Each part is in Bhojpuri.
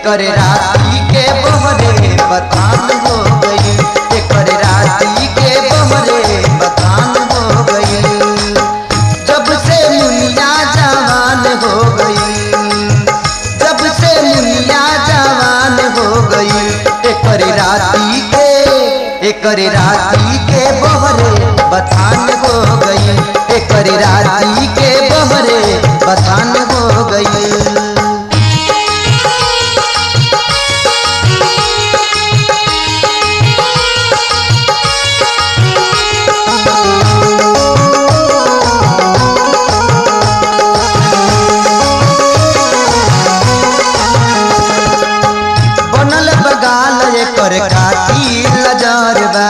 एकर राती के बहरे बथान हो गई एकर राती के बहरे बथान हो गई जब से मुनिया जवान हो गई जब से मुनिया जवान हो गई एकर राती के एकर राती के बहरे बथान हो गई एकर राती के बहरे बथान हो गई बनल बगाल एकर काटी लजरबा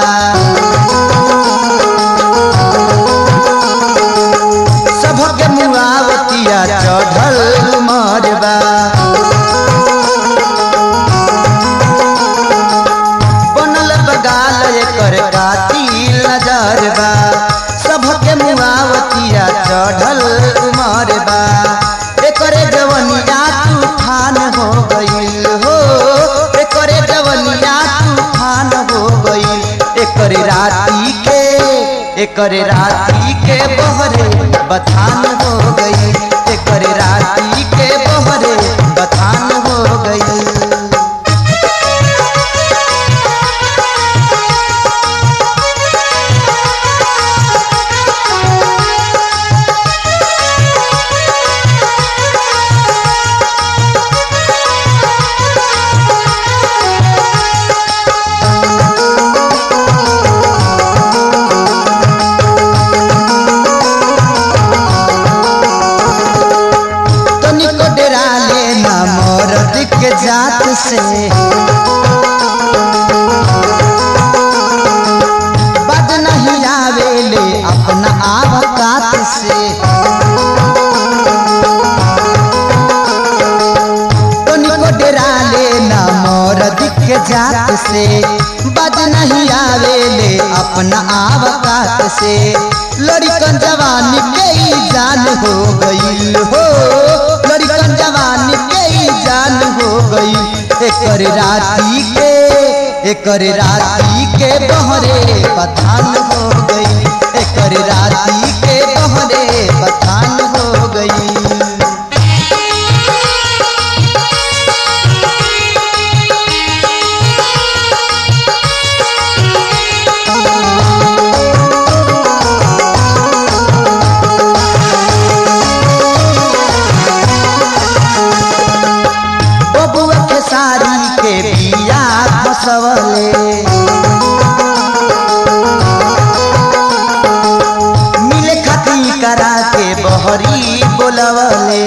सबके मुआवतिया चढ़ल मरबा बनल बगाल एकर काटी लजरबा सबके मुआवतिया चढ़ल मरबा एकरे जवनिया तूफान हो गईल हो एकरे जवनिया तूफान हो गईल एकर राती के एकर राती के बहरे बथान हो गई एकर राती के बहरे बथान हो गई तनिको डेरा लेना मरद के जात से बद नहीं आवेले अपना आवकात से तनिको डेरा लेना मरद के जात से बद नहीं आवेले अपना आवकात से लड़कन जवानी के ही जान हो गई हो लड़कन जवानी के ही जान हो गई एकर राती के एकर राती के बहरे पठान हो गई एकर राती के बहरे पठान हो गई बबुआ के साड़ी के बिया फसवले मिले खती करा के बहरी बोलवले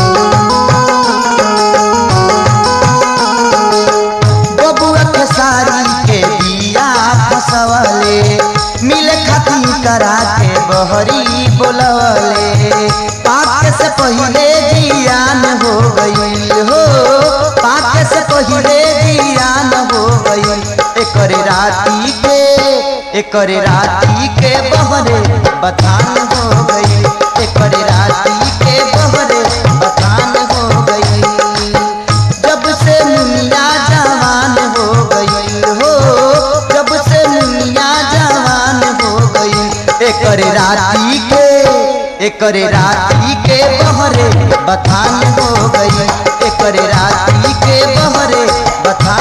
बबुआ के साड़ी के बिया फसवले मिले खती करा के बहरी बोलवले पाक से पहले जियान हो गई हो पाक से पहले जियान हो गई एकर राती के एकर राती के बहरे बथान हो गई एकर राती के बहरे बथान हो गई जब से मुनिया जवान हो गई हो जब से मुनिया जवान हो गई एकर राती के एकर राती के बहरे बथान हो गई एकर राती के बहरे बथान